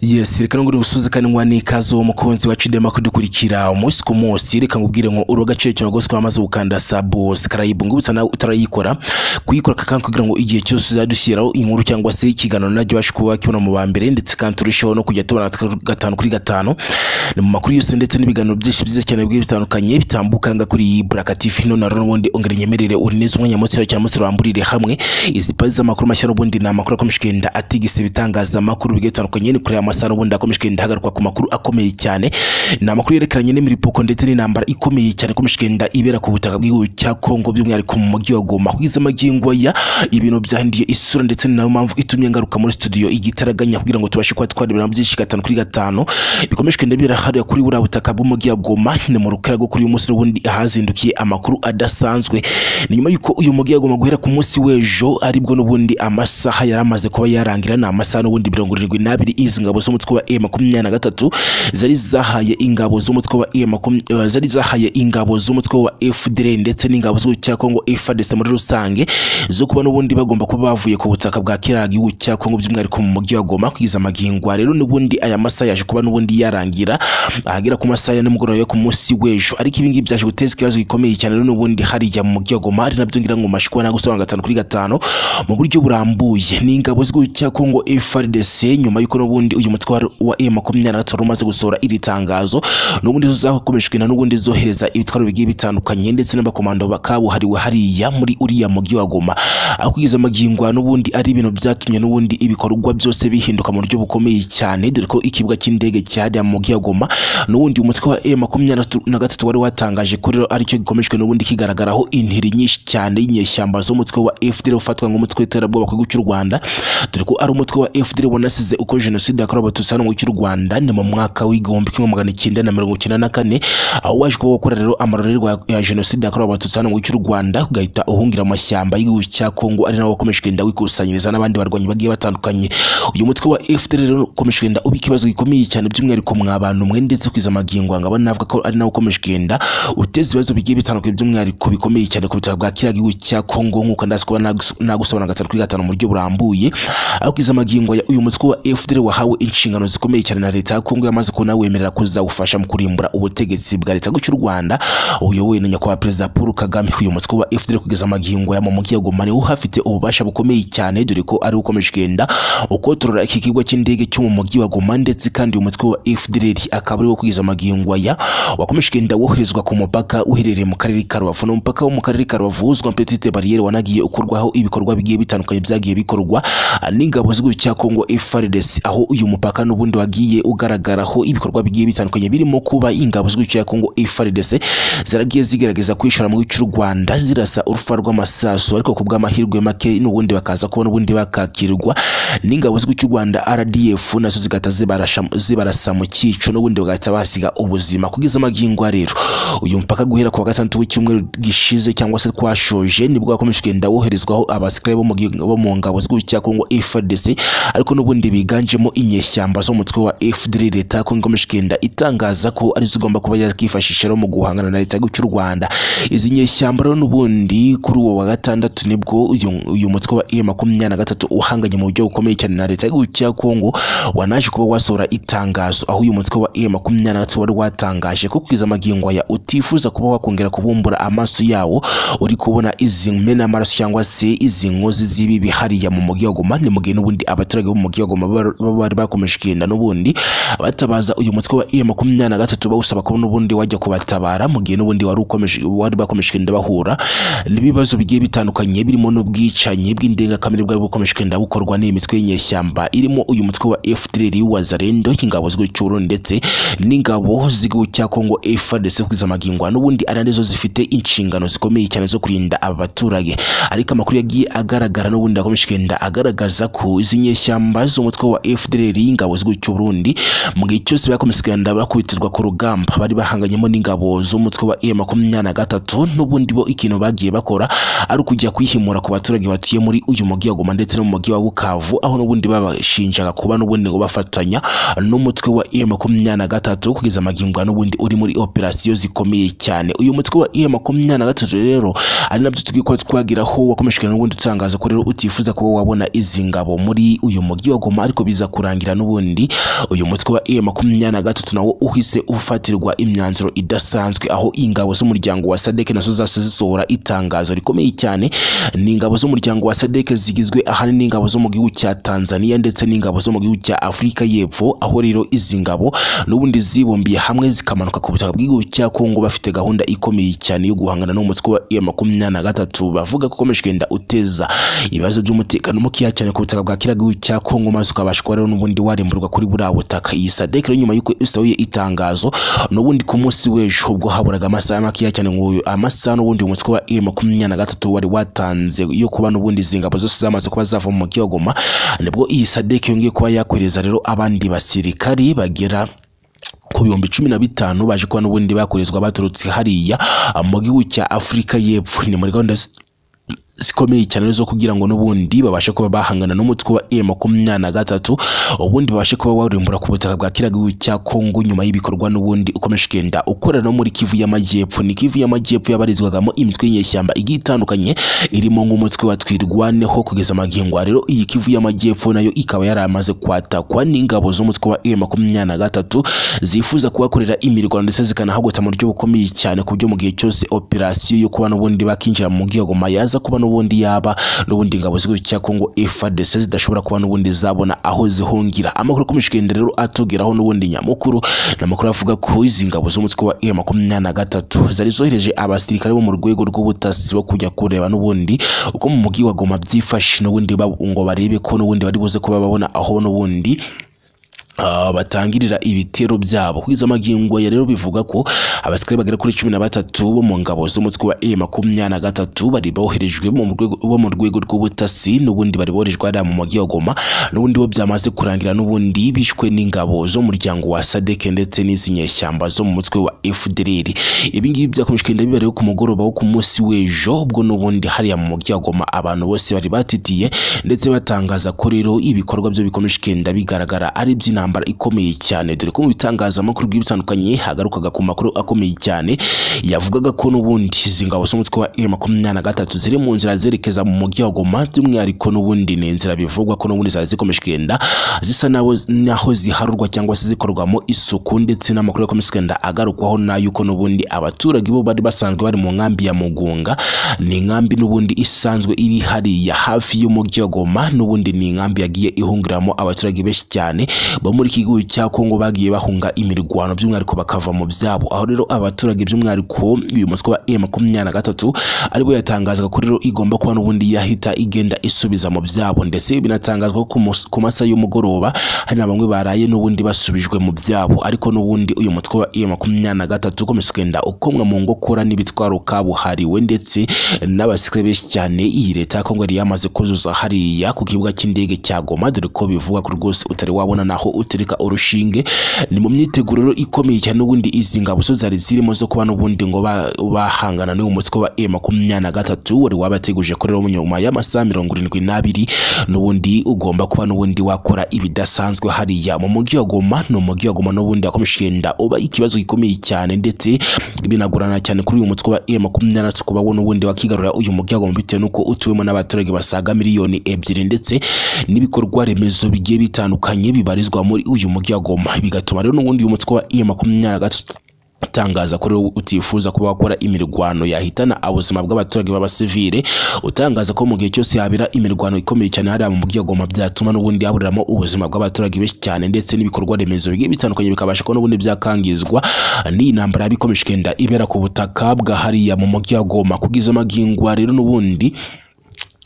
yes reka ngo usuze kandi ngwa n'ikaze uwo mukunzi wa Chidema kudukurikira umunsi ku munsi reka ngubwire ngo uri agaciro cyane rwose ko wamaze gukanda subscribe ngo ubutsa nawe utarayikora kuyikora kandi kugira ngo igihe cyose uzadushyiraho inkuru cyangwa se ikiganiro najya ubasha kuba wakibona mu ba mbere ndetse kandi turusheho no kujya tubona gatanu kuri gatanu ni mu makuru yose ndetse n'ibiganiro byinshi byiza cyane bigiye bitandukanye bitambuka nga kuri iyi Buraka TV hino na rero ubundi ongera unyemerere uneze umwanya munsi cyangwa munsi uramburire hamwe izi pazi z'amakuru mashya n'ubundi ni amakuru akomeje kugenda atigisa ibitangazamakuru bigiye bitandukanye ni kuri aya masaha n'ubundi akomeje kugenda hagarikwa ku makuru akomeye cyane ni amakuru yerekeranye n'imiripuko ndetse n'intambara ikomeye cyane ikomeje kugenda ibera ku butaka bw'igihugu cya Kongo by'umwihariko mu mujyi wa Goma kugeza magingo ya ibintu byahinduye isura ndetse ni nayo mpamvu itumye ngaruka muri studio igitaraganya kugira ngo tubashe kuba twarebera byinshi gatanu kuri gatanu bikomeje kugenda bibera hariya kuri buriya butaka bw'umujyi wa Goma ni mu rukera rwo kuri uyu munsi n'ubundi ahazindukiye amakuru adasanzwe ni nyuma yuko uyu mujyi wa Goma guhera ku munsi w'ejo aribwo n'ubundi amasaha yari amaze kuba yarangira ni amasaha n'ubundi mirongo irindwi n'abiri izi ngabo z'umutwe wa E makumyabiri na gatatu zari zahaye ingabo z'umutwe wa E makumyabiri zari zahaye ingabo z'umutwe wa FDL ndetse n'ingabo z'u cya Kongo FARDC muri rusange zo kuba n'ubundi bagomba kuba bavuye ku butaka bwa kera gihugu cya Kongo by'umwihariko mu mujyi wa Goma kugeza magingo rero n'ubundi aya masaha yaje kuba n'ubundi yarangira ahagera ku masaha ya nimugoroba yo ku munsi w'ejo ariko ibi ngibi byaje guteza ikibazo gikomeye cyane rero n'ubundi hariya mu mujyi wa Goma ari nabyo ngira ngo mashikuba nagusobanura gatanu kuri gatanu mu buryo burambuye ni ingabo z'igihugu cya Kongo FARDC nyuma y'uko n'ubundi uyu mutwe wa M23 wari umaze gusohora iri tangazo n'ubundi zo zakomeje kugenda n'ubundi zohereza ibitwaro bigiye bitandukanye ndetse n'abakomando bakabuhariwe hariya muri uriya mujyi wa Goma aho kugeza magingo n'ubundi ari ibintu byatumye n'ubundi ibikorwa byose bihinduka mu buryo bukomeye cyane dore ko ikibuga cy'indege cya hariya mu mujyi wa Goma n'ubundi umutwe wa M23 wari watangaje ko rero aricyo gikomejwe n'ubundi kigaragaraho intiri nyinshi cyane y'inyeshyamba z'umutwe wa FDL ufatwa nk'umutwe umutwe w'iterabwoba ku gihugu cy'u Rwanda dore ko ari umutwe wa FDL wanasize uko jenoside yakorewe abatutsi hano mu gihugu cy'u Rwanda ni mu mwaka w'igihumbi kimwe magana cyenda na mirongo icyenda na kane aho waje kuba wakora rero amarorerwa ya jenoside yakorewe abatutsi hano mu gihugu cy'u Rwanda ugahita uhungira mu mashyamba y'igihugu cya Kongo ari nawo wakomeje kugenda wikusanyiriza n'abandi barwanyi bagiye batandukanye uyu mutwe wa FDL rero ukomeje kugenda uba ikibazo gikomeye cyane by'umwihariko mwa bantu mwe ndetse kwiza amagingo ngaba navuga ko ari nawo ukomeje kugenda uteza ibibazo bigiye bitandukanye by'umwihariko bikomeye cyane ku butaka bwa kiriya gihugu cya Kongo nk'uko ndazi kuba nagusobanura gatatu kuri gatanu mu buryo burambuye aho kugeza amagingo ya uyu mutwe wa FDL wahawe inshingano zikomeye cyane na leta ya Kongo yamaze kubona wemerera kuzawufasha mu kurimbura ubutegetsi bwa leta cy'u Rwanda uyobowe na nyakubahwa perezida Paul Kagame uyu mutwe wa FDL kugeza amagingo ya mu mujyi wa Goma niwo uhafite ububasha bukomeye cyane dore ko ari ukomeje kugenda ukotorora iki kigo cy'indege cyo mu mujyi wa Goma ndetse kandi uyu mutwe wa FDL akaba ariwo kugeza amagingo ya wakomeje kugenda woherezwa ku mupaka uherereye mu karere ka Rubavu n'umupaka wo mu karere ka Rubavu uzwa petite barriere wanagiye ukorwaho ibikorwa bigiye bitandukanye byagiye bikorwa n'ingabo z'igihugu cya Kongo FARDC aho uyu mupaka n'ubundi wagiye ugaragaraho ibikorwa bigiye bitandukanye birimo kuba ingabo z'igihugu cya Kongo FARDC zaragiye zigerageza kwishora mu gihugu cy'u Rwanda zirasa urufa rw'amasasu ariko ku bw'amahirwe make n'ubundi bakaza kubona ubundi bakakirwa n'ingabo z'igihugu cy'u Rwanda RDF nazo zigata zibarasha zibarasa mu cyico n'ubundi bagahita basiga ubuzima kugeza amagingo rero uyu mupaka guhera ku wa gatandatu w'icyumweru gishize cyangwa se twashoje nibwo wakomeje kugenda woherezwaho abasikare bo mu ngabo z'igihugu cya Kongo FARDC ariko n'ubundi biganjemo inyeshyamba zo mutwe wa FDL leta ko ikomeje kugenda itangaza ko ari zigomba kuba yakifashisha mu guhangana na leta y'u Rwanda izi nyeshyamba rero n'ubundi kuri uwo wa gatandatu nibwo uyu mutwe wa M23 uhanganye mu buryo bukomeye cyane na leta y'u cya Kongo wanaje kuba wasohora itangazo aho uyu mutwe wa M23 wari watangaje ko kwiza amagingo ya utifuza kuba wakongera kubumbura amaso yawo uri kubona izi mena amaraso cyangwa se izi nkozi z'ibi bihariya mu mujyi wa Goma ni mu gihe n'ubundi abaturage bo mu mujyi wa Goma bari bakomeje kugenda n'ubundi batabaza uyu mutwe wa M makumyabiri na gatatu bawusaba ko n'ubundi wajya kubatabara mu gihe n'ubundi wari ukomeje wari bakomeje kugenda bahura n'ibibazo bigiye bitandukanye birimo n'ubwicanyi bw'indengakamere bwari bukomeje kugenda bukorwa n'imitwe y'inyeshyamba irimo uyu mutwe wa FDL wazarendo ingabo z'igihugu cy'u Burundi ndetse n'ingabo z'igihugu cya Kongo FARDC kugeza amagingo n'ubundi ari arizo zifite inshingano zikomeye cyane zo kurinda aba baturage ariko amakuru yagiye agaragara n'ubundi akomeje kugenda agaragaza ko izi nyeshyamba z'umutwe wa FDL ingabo z'igihugu cy'u Burundi mu gihe cyose bakomeje kugenda bakubitirwa ku rugamba bari bahanganyemo n'ingabo z'umutwe wa M23 n'ubundi bo ikintu bagiye bakora ari ukujya kwihimura ku baturage batuye muri uyu mujyi wa Goma ndetse no mu mujyi wa Bukavu aho n'ubundi babashinjaga kuba n'ubundi ngo bafatanya n'umutwe wa M23 kugeza amagingo n'ubundi uri muri operasiyo zikomeye cyane uyu mutwe wa M23 rero ari nabyo tugiye kuba twagiraho wakomeje n'ubundi utangaza ko rero utifuza kuba wabona izi ngabo muri uyu mujyi wa Goma ariko biza kurangira gukurikira n'ubundi uyu mutwe wa M makumyabiri na gatatu nawo uhise ufatirwa imyanzuro idasanzwe aho ingabo z'umuryango wa sadeke nazo zase zisohora itangazo rikomeye cyane ni ingabo z'umuryango wa sadeke zigizwe ahanini n'ingabo zo mu gihugu cya tanzania ndetse n'ingabo zo mu gihugu cya afurika y'epfo aho rero izi ngabo n'ubundi zibumbiye hamwe zikamanuka ku butaka bw'igihugu cya kongo bafite gahunda ikomeye cyane yo guhangana n'umutwe wa M makumyabiri na gatatu bavuga ko ukomeje kugenda uteza ibibazo by'umutekano mukeya cyane ku butaka bwa kiriya gihugu cya kongo maze ukabasha kuba rero n'ubundi waremburwa kuri buriya butaka iyi sadeke rero nyuma y'uko isohoye itangazo n'ubundi ku munsi w'ejo ubwo haburaga amasaha makeya cyane ngo amasaha n'ubundi uyu mutwe wa M makumyabiri na gatatu wari watanze yo kuba n'ubundi izi ngabo zose zamaze kuba zava mu mujyi wa Goma nibwo iyi sadeke yongeye kuba yakohereza rero abandi basirikari bagera ku bihumbi cumi na bitanu baje kuba n'ubundi bakorezwa baturutse hariya mu gihugu cya afurika y'epfo ni muri gahunda z- zikomeye cyane zo kugira ngo n'ubundi babashe kuba bahangana n'umutwe wa M makumyabiri na gatatu ubundi babashe kuba warimbura ku butaka bwa kiriya gihugu cya Kongo nyuma y'ibikorwa n'ubundi ukomeje kugenda ukorera no muri Kivu y'Amajyepfo ni Kivu y'Amajyepfo yabarizwagamo imitwe y'inyeshyamba igiye itandukanye irimo nk'umutwe wa Twirwaneho kugeza magingwa rero iyi Kivu y'Amajyepfo nayo ikaba yaramaze kwatakwa n'ingabo z'umutwe wa M makumyabiri na gatatu zifuza kubakorera imirwano ndetse zikanahagota mu buryo bukomeye cyane ku buryo mu gihe cyose operasiyo yo kuba n'ubundi bakinjira mu mujyi wa Goma yaza kuba n'ubundi yaba n'ubundi ingabo z'igihugu cya Kongo FARDC zidashobora kuba n'ubundi zabona aho zihungira amakuru akomeje kugenda rero atugeraho n'ubundi nyamukuru ni amakuru avuga ko izi ngabo z'umutwe wa M makumyabiri na gatatu zari zohereje abasirikare bo mu rwego rw'ubutasi bo kujya kureba n'ubundi uko mu mujyi wa Goma byifashe n'ubundi ba- ngo barebe ko n'ubundi bari buze kuba babona aho n'ubundi Ah, batangirira ibitero byabo kwiza amagingo ya rero bivuga ko abasirikare bagera kuri cumi na batatu bo mu ngabo z'umutwe wa e makumyabiri na gatatu bari boherejwe mu rwego- bo mu rwego rw'ubutasi n'ubundi bari boherejwe hariya mu mujyi wa Goma n'ubundi bo byamaze kurangira n'ubundi bishwe n'ingabo z'umuryango wa sadeke ndetse n'izi nyeshyamba zo mu mutwe wa FDLR ibi ngibi byakomeje kugenda biba rero ku mugoroba wo ku munsi w'ejo ubwo n'ubundi hariya mu mujyi wa Goma abantu bose bari batitiye ndetse batangaza ko rero ibikorwa byo bikomeje kugenda bigaragara ari iby'intambara ikomeye cyane dore ko mu bitangazamakuru bigiye bitandukanye hagarukaga ku makuru akomeye cyane yavugaga ko n'ubundi izi ngabo z'umutwe wa M makumyabiri na gatatu ziri mu nzira zerekeza mu mujyi wa Goma by'umwihariko n'ubundi ni inzira bivugwa ko n'ubundi zari zikomeje kugenda zisa naho naho ziharurwa cyangwa se zikorwamo isuku ndetse n'amakuru yakomeje kugenda agarukwaho n'ay'uko n'ubundi abaturage bo bari basanzwe bari mu nkambi ya Mugunga ni inkambi n'ubundi isanzwe iri hariya hafi y'umujyi wa Goma n'ubundi ni inkambi yagiye ihungiramo abaturage benshi cyane bo muri iki gihugu cya Kongo bagiye bahunga imirwano by'umwihariko bakava mu byabo aho rero abaturage by'umwihariko uyu mutwe wa M makumyabiri na gatatu aribo yatangazaga ko rero igomba kuba n'ubundi yahita igenda isubiza mu byabo ndetse binatangazwa ko ku mus- ku masaha y'umugoroba hari na bamwe baraye n'ubundi basubijwe mu byabo ariko n'ubundi uyu mutwe wa M makumyabiri na gatatu ukomeje kugenda ukomwa mu ngokora n'ibitwaro kabuhariwe ndetse n'abasirikare benshi cyane iyi leta ya Kongo yari yamaze kuzuza hariya ku kibuga cy'indege cya Goma dore ko bivuga ko rwose utari wabona naho utereka urushinge ni mu myiteguro rero ikomeye cyane n'ubundi izi ngabo zo zari zirimo zo kuba n'ubundi ngo ba- bahangana n'uyu mutwe wa M makumyabiri na gatatu wari wabateguje ko rero nyuma y'amasaha mirongo irindwi n'abiri n'ubundi ugomba kuba n'ubundi wakora ibidasanzwe hariya mu mujyi wa Goma ni umujyi wa Goma n'ubundi wakomeje kugenda uba ikibazo gikomeye cyane ndetse binagorana cyane kuri uyu mutwe wa M makumyabiri na gatatu kuba wo n'ubundi wakigarura uyu mujyi wa Goma bitewe n'uko utuwemo n'abaturage basaga miliyoni ebyiri ndetse n'ibikorwa remezo bigiye bitandukanye bibarizwa muri uyu mujyi wa Goma bigatuma rero n'ubundi uyu mutwe wa M makumyabiri na gatatu utangaza ko rero utifuza kuba wakora imirwano yahitana ubuzima bw'abaturage b'abasivile utangaza ko mu gihe cyose habera imirwano ikomeye cyane hariya mu mujyi wa Goma byatuma n'ubundi haburiramo ubuzima bw'abaturage benshi cyane ndetse n'ibikorwa remezo bigiye bitandukanye bikabasha ko n'ubundi byakangizwa n'iyi ntambara yaba ikomeje kugenda ibera ku butaka bwa hariya mu mujyi wa Goma kugeza amagingwa rero n'ubundi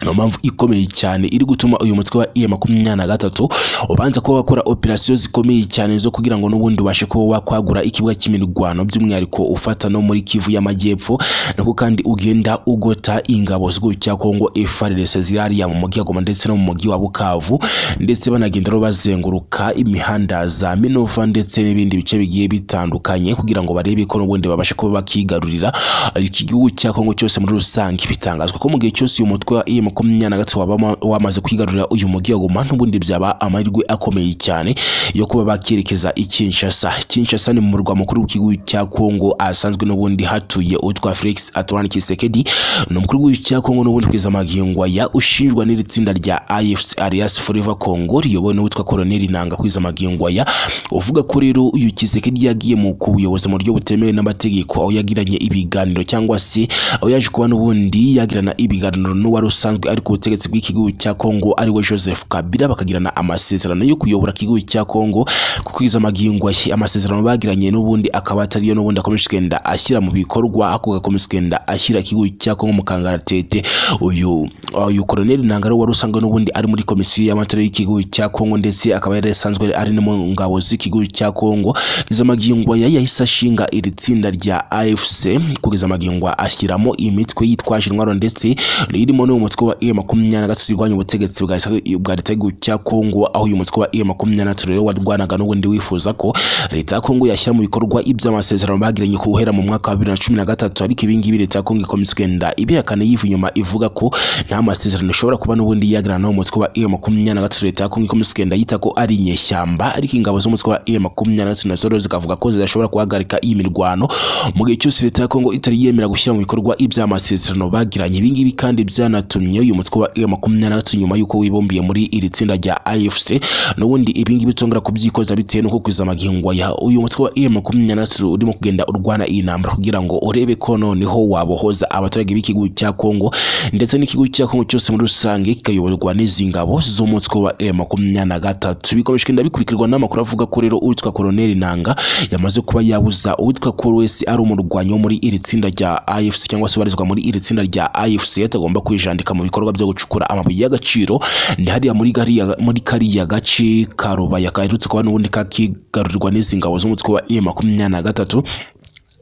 niyo mpamvu ikomeye cyane iri gutuma uyu mutwe wa iya makumyabiri na gatatu ubanza kuba wakora operasiyo zikomeye cyane zo kugira ngo n'ubundi ubashe kuba wakwagura ikibuga cy'imirwano by'umwihariko ufata no muri kivu y'amajyepfo nako kandi ugenda ugota ingabo z'igihugu cya kongo FARDC ziri hariya mu mujyi wa Goma ndetse no mu mujyi wa bukavu ndetse banagenda rero bazenguruka imihanda za minova ndetse n'ibindi bice bigiye bitandukanye kugira ngo barebe ko n'ubundi babashe kuba bakigarurira iki gihugu cya kongo cyose muri rusange bitangazwa ko mu gihe cyose uyu mutwe wa M makumyabiri na gatatu waba wamaze kwigarurira uyu mujyi aguma n'ubundi byaba amahirwe akomeye cyane yo kuba bakerekeza i Kinshasa Kinshasa ni mu murwa mukuru w'igihugu cya Kongo asanzwe n'ubundi hatuye utwa Felix Antoine Tshisekedi ni umukuru w'igihugu cya Kongo n'ubundi kugeza magihingwa ya ushinjwa n'iri tsinda rya AFC Alliance Forever Congo riyobowe n'uwitwa Colonel Nanga kugeza magihingwa ya uvuga ko rero uyu Tshisekedi yagiye mu kubuyoboza mu buryo butemewe n'amategeko aho yagiranye ibiganiro cyangwa se aho yaje kuba n'ubundi yagirana ibiganiro n'uwari usanzwe ari ku butegetsi bw'ikigo cya Kongo ari we Joseph Kabila bakagirana amasezerano yo kuyobora ikigo cya Kongo kukwiza amagingo ashyi amasezerano bagiranye n'ubundi akaba atari yo n'ubundi akomeje kugenda ashyira mu bikorwa ako gakomeje kugenda ashyira ikigo cya Kongo mu kangaratete uyu uyu Colonel Ntangaro wari usanzwe n'ubundi ari muri komisiyo y'amatora y'ikigo cya Kongo ndetse akaba yari asanzwe ari no mu ngabo z'ikigo cya Kongo kugeza amagingo ya yahise ashinga iri tsinda rya AFC kugeza amagingo ashyiramo imitwe yitwaje intwaro ndetse irimo n'uwo mutwe wa E makumyabiri na gatatu urwanya ubutegetsi bwa bwa leta y'igihugu cya Kongo aho uyu mutwe wa E makumyabiri na gatatu rero warwanaga n'ubundi wifuza ko leta ya Kongo yashyira mu bikorwa iby'amasezerano bagiranye ku guhera mu mwaka wa bibiri na cumi na gatatu ariko ibingibi leta ya Kongo ikomeza kugenda ibihakana yiva inyuma ivuga ko nta masezerano ishobora kuba n'ubundi yagirana n'uwo mutwe wa E makumyabiri na gatatu leta ya Kongo ikomeza kugenda yita ko ari inyeshyamba ariko ingabo z'umutwe wa E makumyabiri na gatatu nazo zikavuga ko zidashobora guhagarika iyi mirwano mu gihe cyose leta ya Kongo itari yemera gushyira mu bikorwa iby'amasezerano bagiranye ibingibi kandi byanatumye uyu mutwe wa M23 nyuma yuko wibumbiye muri iri tsinda rya AFC n'ubundi ibingibi tongera kubyikoza bitewe nuko kwiza amagihingwa ya uyu mutwe wa M23 urimo kugenda urwana iyi ntambara kugira ngo urebe ko noneho wabohoza abaturage b'ikigo cya Kongo ndetse n'ikigo cya Kongo cyose muri rusange kikayoborwa n'izi ngabo z'umutwe wa M23 bikomeje kugenda bikurikirwa n'amakuru avuga ko rero uwitwa Colonel Nanga yamaze kuba yabuza uwitwa Korwesi ari umurwanyi wo muri iri tsinda rya AFC cyangwa se ubarizwa muri iri tsinda rya AFC atagomba kwijandika mu bikorwa byo gucukura amabuye y'agaciro ni hariya muri gariya muri kariya gace ka Rubaya kaherutse kuba n'ubundi kakigarurirwa n'izi ngabo z'umutwe wa M23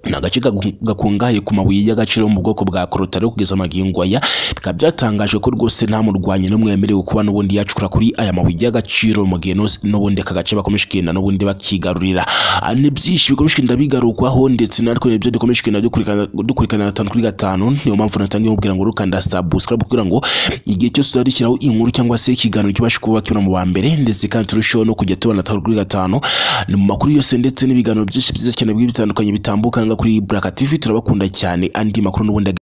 ni agace gakungahaye ku mabuye y'agaciro mu bwoko bwa korotari kugeza amagingo aya bikaba byatangajwe ko rwose nta murwanyi n'umwe wemerewe kuba n'ubundi yacukura kuri aya mabuye y'agaciro mu gihe n'ubundi aka gace bakomeje kugenda n'ubundi bakigarurira ni byinshi bikomeje kugenda bigarukwaho ndetse natwe nibyo dukomeje kugenda dukurikirana gatanu kuri gatanu niyo mpamvu natangiye kubwira ngo rukanda subscribe kugira ngo igihe cyose tuzashyiraho inkuru cyangwa se ikiganiro kibashe kuba kibona mu ba mbere ndetse kandi turusheho no kujya tubona kuri gatanu ni mu makuru yose ndetse n'ibiganiro byinshi byiza cyane bigiye bitandukanye bitambuka kuri Buraka TV turabakunda cyane andi makuru n'ubundi